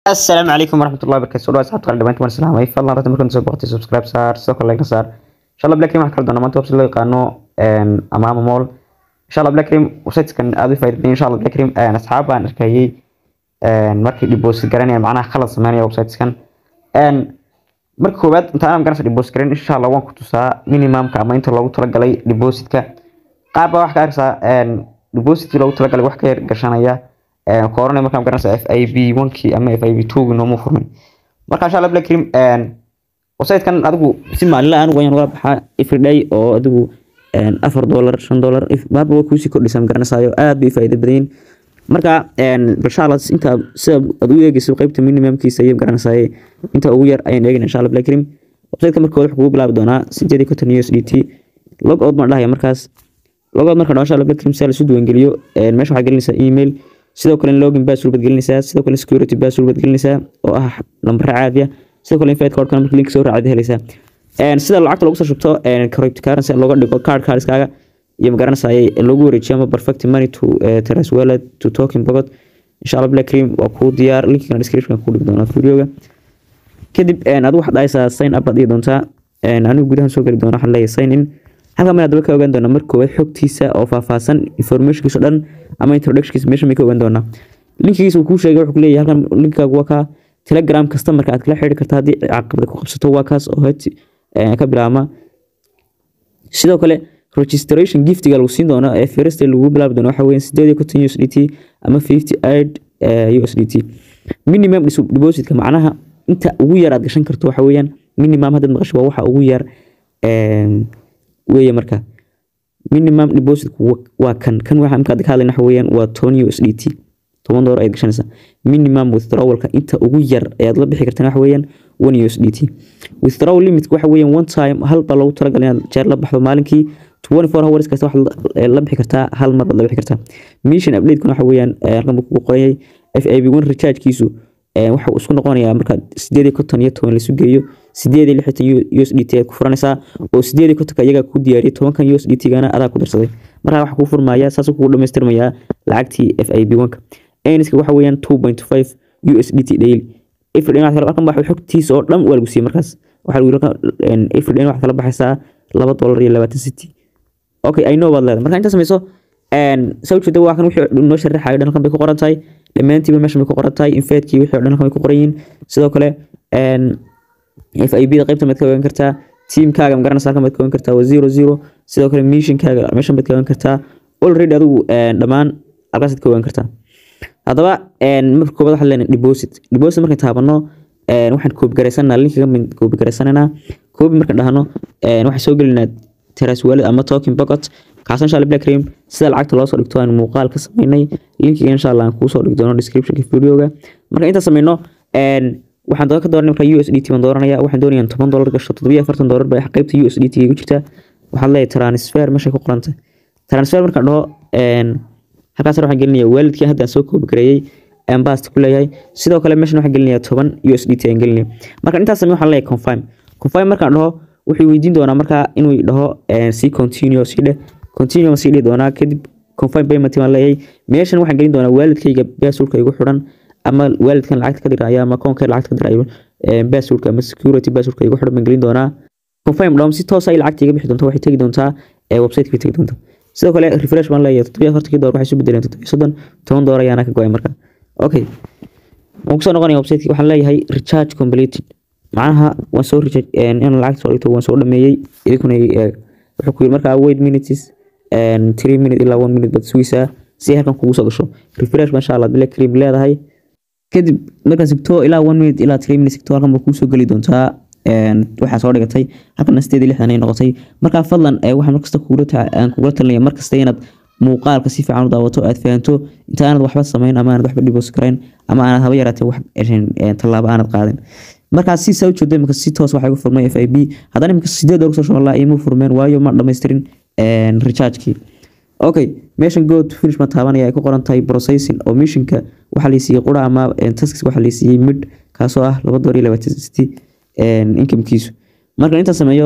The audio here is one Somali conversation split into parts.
السلام عليكم ورحمة الله وبركاته سؤال أصحاب قال دمانك مرسل هامي فضلا رتم كنت سبقتي سبسكرايب صار سوكر لايك صار إن شاء الله بلاك ريم حكر دونا ما توبس اللي يقانو أمام مول إن شاء الله بلاك ريم وسيت كان أبي فايد إن شاء الله بلاك ريم أنا أصحاب أنا أركي markii dhiboos garanaya macnaha khalad sameynaya websites kan marka koowaad inta aan garanaysa dhiboos garan insha Allah waan ku tusaa minimumka ama inta loogu talagalay depositka qaar baa wax ka arkaysaa depositkii loogu talagalay wax ka yar gashanaya kooranay markaan garanaysa FIB 1kii ama FIB 2kii nooma furmin marka insha Allah black cream website kan adigu si maalinle aan uga wala baxaa everyday oo adigu afar dollar shan dollar baaba waa kuusii kordhisaa garanaysayo aad bay faa'iido badan yihiin marka inshallah inta sida aad u eegayso qaybta minimumkiisa iyo garanaysaa inta ugu yar ayaan eegayna inshallah black cream website-ka marka hore wuxuu bilaabi doonaa 8 USDT log out ma dhahay markaas log out marka inshallah black cream sala soo geliyo meesha waxaad gelinaysaa email sidoo kale login password baad gelinaysaa sidoo kale security password baad gelinaysaa oo ah lambar caadi ah sidoo kale invite code kana marka link soo raacid helaysaa sida lacagta lagu soo shubto cryptocurrency looga dhigo card cardskaaga iyo magaranaysaa lagu wareejiyo ama perfect money to teras wallet to token pocket inshallah black cream waa kuu diyaar linkana description ku dhigi doonaa videoga kadib adigu waxaad dhahaysaa sign up baad dhigi doontaa anigu gudahan soo geli doona waxaan leeyahay sign in halkan meel daba ka ogaan doonaa marka koowaad xogtiisa oo faahfaahsan informationkiisa dhan ama introductionkiisa meesha may ka ogaan doonaa linkigiisa uu kuu sheegay wuxuu leeyahay halkan linkaagu waa kaa telegram customerka aad kala xiriiri kartaa haddii caqabada ku qabsato waa kaas oo heti ka bilaabma sidoo kale registration giftiga lagu siin doono ee first lagu bilaabi doono waxa weeyaan 8 USDT ama 58 USDT minimum depositka macnaha inta ugu yar aad gashan karto waxa weeyaan minimum hadda maqasho waa waxa ugu yar weeye marka minimum deposit waa kan kan waxa marka ka hadlayna waxa weeyaan waa 10 USDT 10 dollar ayaad gashanaysaa minimum withdrawalka inta ugu yar ayaad la bixi kartaa waxa weeyaan 1 USDT withdrawal limit waxa weeyaan one time hal baa loogu talagalay inaad jeer la baxdo maalinkii 24 hours kasta waxaad la bixi kartaa hal mar baad la bixi kartaa mission update kuna waxa weeyaan halkan buu ku qorayay FAB1 recharge kiisu waxa uu isku noqonayaa marka 8 iyo 10 la isu geeyo 8 USDT aad ku furanaysaa oo 8 kontonka iyaga ku diyaariyay 10 USDT gana adaa ku darsaday marka waxa ku furmaya saas ku dhameystirmaya lacagtii FAB1 ka ayniska waxa weeyaan 2.5 USDT daily everyday waxa halkan baa xogtiisa oo dhan waa lagu siiyay markaas waxa lagu yiraahdaa everyday waxa kala baxaysaa 2 dollar iyo 20 city okay i know baad leedahay marka inta samayso sawirka waa kan wixii noo sharaxayo dhan kan bay ku qoran tahay dhammaantiiba meesha bay ku qoran tahay infeedkii wixii dhan kan bay ku qoran yihiin sidoo kale FIB da qaybta mid ka ogaan kartaa teamkaaga ma garanaysaa kan mid ka ogaan kartaa waa zero zero sidoo kale missionkaaga meesha mid ka ogaan kartaa already adigu dhammaan halkaas ka ogaan kartaa haddaba marka koobaad waxaan leenahay deposit deposit markaan taabano waxaan koobi garaysanaa linkiga koobi garaysananaa koobi markaan dhahno waxaan soo gelinaa teras wallet ama token pocket kaas insha Allah black cream sida lacagta loo soo dhigto aan muuqaal ka sameynay linkiga insha Allah aan kuu soo dhigi doono descriptionka videoga marka inta sameyno een waxaan doon ka dooranay marka USDT baan dooranaya waxaan doonayaa 10 dollar gasho 740 dollar bay qaybta USDT ku jirta waxaan leeyahay transfer meesha ku qoranta transfer marka dhaho een halkaas waxaan gelinayaa walletkii hadda soo koobi gareeyay aan baast ku leeyahay sidoo kale meeshan waxaan gelinayaa 10 USDT aan gelinaya marka intaas sameeyo waxaan leeyahay confirm confirm markaan dhaho wuxuu weydiin doonaa markaa inuu dhaho si continue si dhe continue si dhihi doonaa kadib confirm payment baan leeyahay meeshan waxaan gelin doonaa waalidkayga passwordka igu xiran ama waalidkan lacagta ka diraya ama akoonka lacagta ka dirayo passwordka ama security passwordka igu xiran baan gelin doonaa confirm dhom si toos ah lacagta iga bixi doonta waxay tagi doontaa website-ka tagi doonta sidoo kale refresh baan leeyahay 740 dollar waxay soo bedeleen 730 10 dollar ayaana ka go'ay marka okay waan kusoo noqonaya website waxaan leeyahay recharge completed macnaha waan soo recharge in lacagta soo dhigto waan soo dhameeyay idinkuna wuxuu ku yiri markaa wait minutes and 3 minutes ilaa 1 minute bad sugaysaa si halkan kugu soo gasho refresh masha Allah black cream leedahay kadib markaa sigto ilaa 1 minute ilaa 3 minutes sigto halkan buu kuu soo gali doontaa waxaa soo dhigatay halkan sideed lixdan ay noqotay markaa fadlan waxaan markasta kugula kugula talinaya markasta inaad muuqaalka si fiican u daawato aad fahanto inta aanad waxba samayn ama aanad waxba dhibos karayn ama aanad haba yaraatee wax tallaabo aanad qaadin markaa si saa u jeedo imika si toos waxaa igu furmay FIB haddana imika sideed ugu soo shuban ima furmeen waayo ma dhammaystirin recharge-kii okay meeshan go to finish ma taabanaya ay ku qoran tahay processing oo missionka waxaa la siiyey qura ama tasks waxaa la siiyey mid kaasoo ah laba door iyo labaatan siti incomekiisu marka inta sameeyo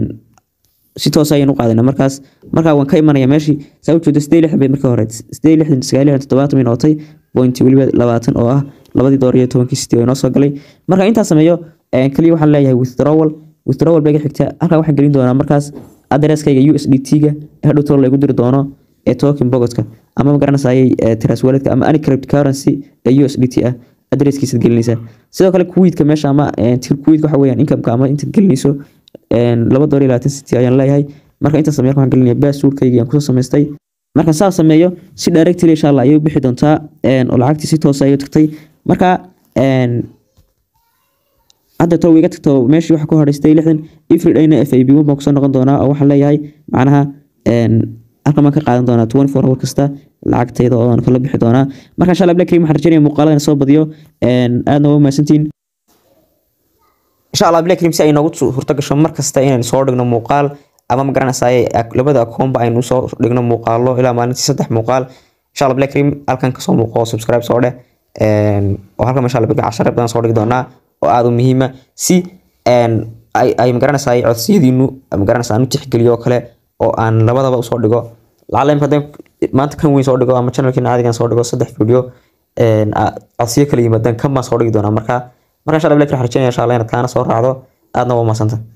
si toos ayaan u qaadana markaas markaa waan ka imanaya meeshii saa u jeedo sidee lixdan bay marka hore sidee lixdan sagaal lixdan toddobaatan bay noqotay point weliba labaatan oo ah labadii door iyo tobankii city oo inoo soo galay marka intaas sameeyo kaliya waxaan leeyahay withdrawal withdrawal bay xigta halkaa waxaan gelin doonaa markaas addresskayga USDT-ga ee hadhow tool lagu diri doono ee token bogotka ama ma garanaysaayay tras walletka ama any cryptocurrency ee USDT ah adresskiisa gelinaysaa sidoo kale kuwiidka meesha ama kuwiidka waxa weeyaan income-ka ama intaad gelinayso laba door iyo labaatan city ayaan leeyahay marka intaas sameeyo waxaan gelinaya passwordkayga aan kusoo samaystay marka saa sameeyo si directly insha Allah ayay u bixi doontaa oo lacagtii si toos ah ayay tagtay marka hadda too iga tagto meeshii waxa ku horeystay lixdan everydayna fab one baan kusoo noqon doonaa oo waxaan leeyahay macnaha halkan baan ka qaadan doonaa twenty four hour kasta lacagtayda oo aan kala bixi doonaa marka insha allah black cream waxaan rajaynaya muuqaalada soo badiyo aadna waa mahadsantiin insha allah black cream si ay noogu suurto gasho mar kasta inaan soo dhigno muuqaal ama ma garanaysaay labada akoonba aynu soo dhigno muuqaalo ilaa maalintii saddex muuqaal insha allah black cream halkan kasoo muuqo subscribe soo dheh oo halkan insha allah big cashare badan soo dhigi doonaa oo aad u muhiima si ay magaranaysaa codsiyadiinu magaranaysaa aan u tixgeliyo oo kale oo aan labadaba usoo dhigo lacala imka haddaan maanta kan weyn soo dhigo ama channelkiina caadigan soo dhigo saddex video codsiyo kala yimaadaan kan baan soo dhigi doonaa marka marka insha allah black waxaan rajaynaya insha allah inaad kaana soo raacdo aadna waa mahadsanta